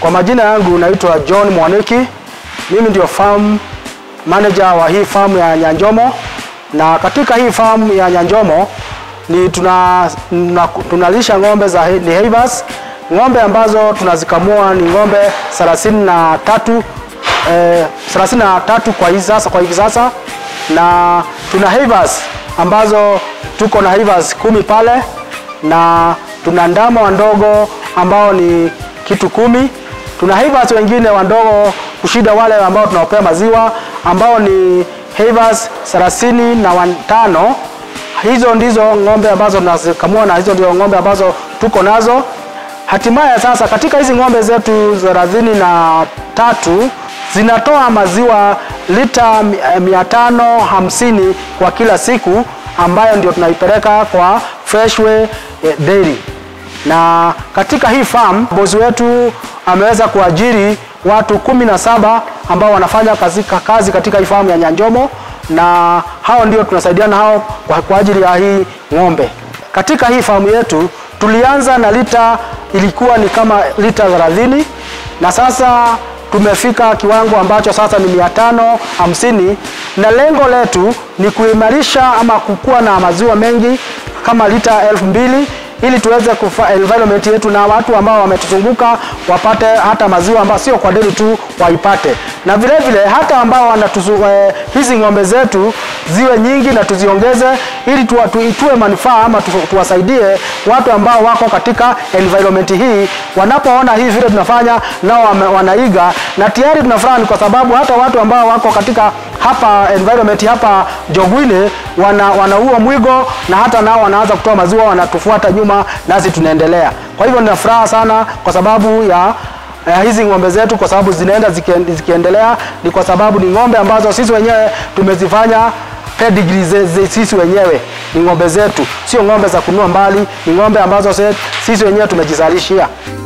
Kwa majina yangu naitwa John Mwaniki. Mimi ndio farm manager wa hii farm ya Nyanjomo, na katika hii farm ya Nyanjomo ni tuna, tuna, tunalisha ng'ombe za he- ni Heivers. Ng'ombe ambazo tunazikamua ni ng'ombe 33 eh, 33 kwa hivi sasa kwa hivi sasa, na tuna Heivers ambazo tuko na Heivers kumi pale na tuna ndama wandogo ambao ni kitu kumi. Tuna Heivers wengine wandogo kushida wale ambao tunawapea maziwa ambao ni Heivers thelathini na watano. Hizo ndizo ng'ombe ambazo tunazikamua na hizo ndio ng'ombe ambazo tuko nazo. Hatimaye sasa katika hizi ng'ombe zetu thelathini na tatu zinatoa maziwa lita mi- eh, mia tano hamsini kwa kila siku ambayo ndio tunaipeleka kwa Freshway eh, Dairy. Na katika hii farm bosi wetu ameweza kuajiri watu kumi na saba ambao wanafanya kazi, kazi katika hii farm ya Nyanjomo na hao ndio tunasaidiana hao kwa, kwa ajili ya hii ng'ombe. Katika hii farm yetu tulianza na lita ilikuwa ni kama lita 30 na sasa tumefika kiwango ambacho sasa ni mia tano hamsini na lengo letu ni kuimarisha ama kukuwa na maziwa mengi kama lita elfu mbili ili tuweze kufa environment yetu na watu ambao wametuzunguka wapate hata maziwa ambayo sio kwa deli tu waipate, na vile vile hata ambao wanatuzu, eh, hizi ng'ombe zetu ziwe nyingi na tuziongeze ili tuwa, tu, tuwe manufaa ama tu, tuwasaidie watu ambao wako katika environment hii, wanapoona hii vile tunafanya nao wame- wanaiga, na tayari tunafurahi kwa sababu hata watu ambao wako katika hapa environment hapa Jogwine wana, wanaua mwigo na hata nao wanaanza kutoa maziwa, wanatufuata nyuma, nasi tunaendelea. Kwa hivyo nina furaha sana kwa sababu ya eh, hizi ng'ombe zetu, kwa sababu zinaenda zikien- zikiendelea, ni kwa sababu ni ng'ombe ambazo sisi wenyewe tumezifanya pedigree ze, ze, sisi wenyewe ni ng'ombe zetu, sio ng'ombe za kununua mbali, ni ng'ombe ambazo se, sisi wenyewe tumejizalishia.